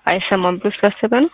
አይሰማም ብሎ ስላሰበ ነው።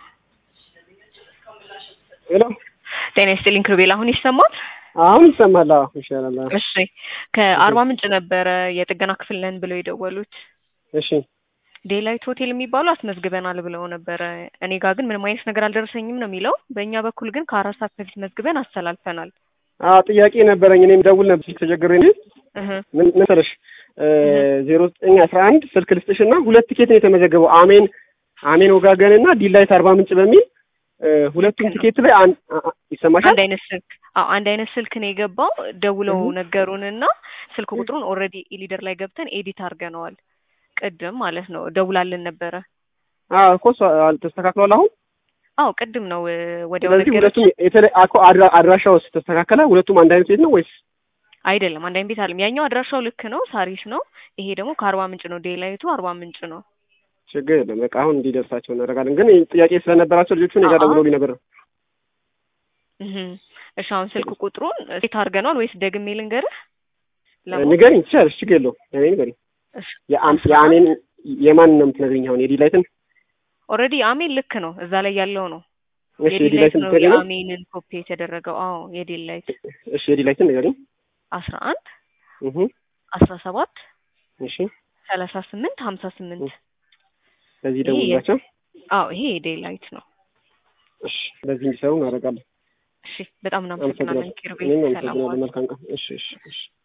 ሄሎ ጤና ይስጥልኝ ክሩቤል፣ አሁን ይሰማል? አሁን ይሰማል። አዎ ይሻላል። አዎ። እሺ ከአርባ ምንጭ ነበረ የጥገና ክፍል ነን ብለው የደወሉት። እሺ ዴላይት ሆቴል የሚባሉ አስመዝግበናል ብለው ነበረ። እኔ ጋር ግን ምንም አይነት ነገር አልደረሰኝም ነው የሚለው። በእኛ በኩል ግን ከአራት ሰዓት በፊት መዝግበን አስተላልፈናል። አዎ ጥያቄ ነበረኝ። እኔም ደውል ነበር ስልክ ተቸግሬ ነው። እህ ምን መሰለሽ ዜሮ ዘጠኝ አስራ አንድ ስልክ ልስጥሽ እና ሁለት ቲኬት ነው የተመዘገበው አሜን አሜን ወጋገን እና ዲላይት አርባ ምንጭ በሚል ሁለቱም ቲኬት ላይ አንድ ይሰማሻል። አንድ አይነት ስልክ አዎ አንድ አይነት ስልክ ነው የገባው። ደውለው ነገሩንና ስልክ ቁጥሩን ኦልሬዲ ኢሊደር ላይ ገብተን ኤዲት አድርገነዋል። ቅድም ማለት ነው ደውላልን ነበረ። አዎ እኮ እሷ ተስተካክሏል አሁን። አዎ ቅድም ነው ወዲያው ስለዚህ ነገረችን። ሁለቱም የተለ- አኮ አድራ- አድራሻው ተስተካከለ። ሁለቱም አንድ አይነት ቤት ነው ወይስ? አይደለም አንድ አይነት ቤት አለም። ያኛው አድራሻው ልክ ነው፣ ሳሪስ ነው። ይሄ ደግሞ ከአርባ ምንጭ ነው። ዴላይቱ አርባ ምንጭ ነው። ችግር የለም በቃ አሁን እንዲደርሳቸው እናደርጋለን። ግን ጥያቄ ስለነበራቸው ልጆቹ እኔ ጋር አዎ። ደውለውልኝ ነበር። እህ እሺ አሁን ስልክ ቁጥሩን ሴት አድርገነዋል ወይስ ደግሜ ልንገርህ? ለሞ- ንገሪኝ ትችላለሽ፣ ችግር የለውም። እኔ ንገሪኝ። እሺ የአም- የአሜን የማን ነው የምትነግሪኝ? አሁን የዲላይትን? ኦልሬዲ አሜን ልክ ነው፣ እዛ ላይ ያለው ነው። እሺ የዲላይት የዲላይትን ነው ንገሪኝ። የአሜንን ኮፒ የተደረገው። አዎ የዲላይት እሺ የዲላይትን ንገሪኝ። አስራ አንድ እህ አስራ ሰባት እሺ ሰላሳ ስምንት ሀምሳ ስምንት በዚህ ይሄ ደውላቸው። አዎ ይሄ የዴላይት ነው። እሺ በዚህ እንዲሰሩ እናደርጋለን። እሺ በጣም እናመሰግናለን አመሰግናለሁ። ኪሩቤል። እኔም ሰላም አመሰግናለሁ። ዋል። መልካም ቀን። እሺ እሺ እሺ